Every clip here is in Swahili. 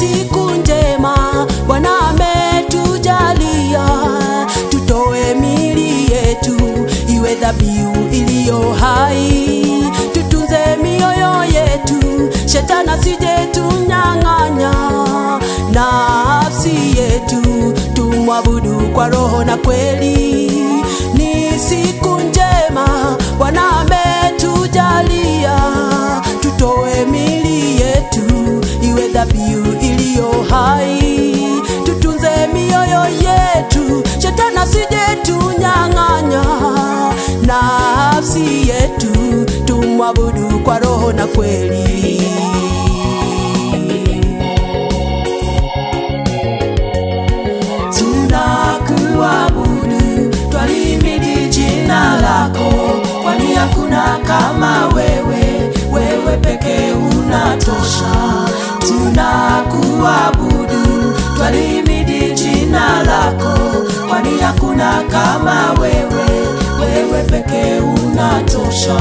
siku njema Bwana ametujalia, tutoe mili yetu iwe dhabihu iliyo hai, tutunze mioyo yetu, shetani asije tunyang'anya nafsi yetu, tumwabudu kwa roho na kweli. Ni siku njema Bwana ametujalia, tutoe mili yetu iwe dhabihu iliyo hai, tutunze mioyo yetu, shetani asije tunyang'anya nafsi yetu, tumwabudu kwa roho na kweli. tunakuabudu, twalimidi jina lako, kwani hakuna kama wewe, wewe pekee unatosha. Tunakuabudu, twalimidi jina lako, kwani hakuna kama wewe, wewe pekee unatosha.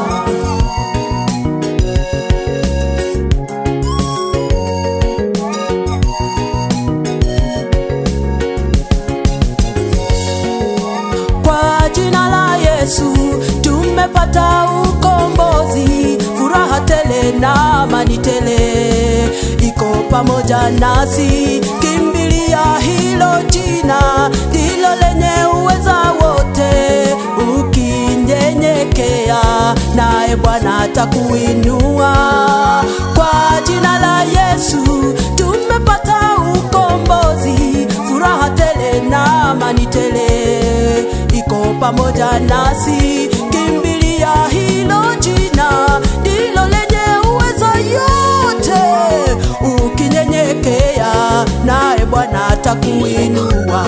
Kwa jina la Yesu tumepata ukombozi, furaha tele na amani tele iko pamoja nasi. Kimbilia hilo jina, ndilo lenye uweza wote. Ukinyenyekea naye Bwana atakuinua. Kwa jina la Yesu tumepata ukombozi, furaha tele na amani tele iko pamoja nasi. Kimbilia hilo jina, ndilo lenye uwezo yote. Ukinyenyekea naye Bwana atakuinua.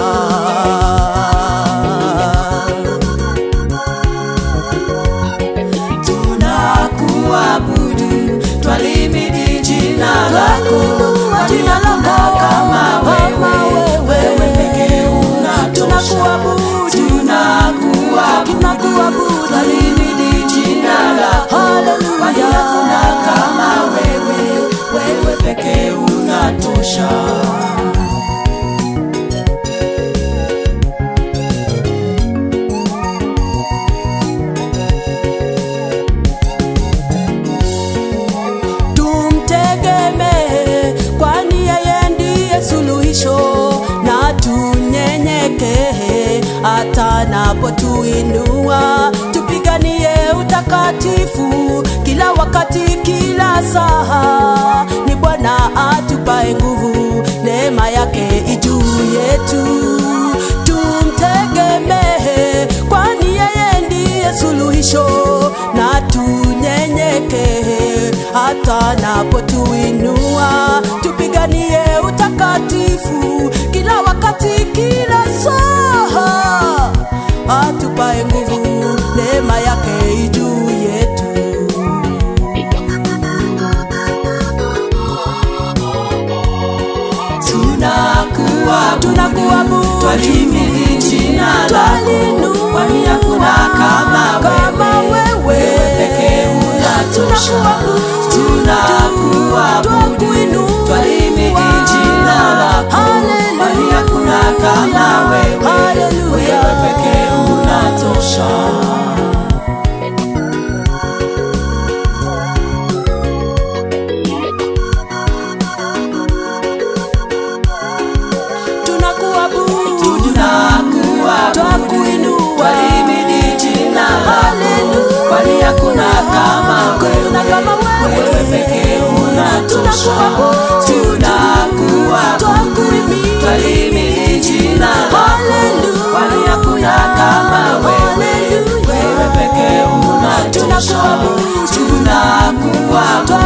tunakuabudu, twalimidi jina lako, Twaliinua kwani jina hakuna lako, kama kama wewe, wewe. wewe pekee unatosha. Tunakuabudu. Tunakuabudu, Tunakuabudu. twalimidi jina lako, Hallelujah. kwani hakuna kama wewe, wewe pekee unatosha. tumtegemee, kwani yeye ndiye suluhisho, na tunyenyekee hata anapotuinua. Tupiganie utakatifu kila wakati, kila saa. Ni Bwana atupae nguvu, neema yake ijuu yetu. Tumtegemee, kwani yeye ndiye suluhisho, na tunyenyekee hata anapotuinua. Tupiganie utakatifu kila wakati, kila saa. Atupae nguvu, neema yake ijuu yetu. Tunakuabudu, Tunakuabudu. twalimidi jina lako, Twalinua kwani hakuna kama kama wewe, wewe. wewe pekee unatosha. Tunakuabudu. Tunakuabudu, Twakuinua. twalimidi jina lako, Hallelujah. kwani hakuna kama wewe, Hallelujah. wewe pekee unatosha. Tunakuabudu. Tunakuabudu, Twakuinua. twalimidi jina lako, Hallelujah. kwani hakuna kama Hakuna kama wewe, wewe. wewe pekee unatosha. Tunakuabudu. Tunakuabudu, Twakuhimidi. twalimidi jina lako, Hallelujah. kwani hakuna kama wewe, Hallelujah. wewe pekee unatosha. Tunakuabudu. Tunakuabudu,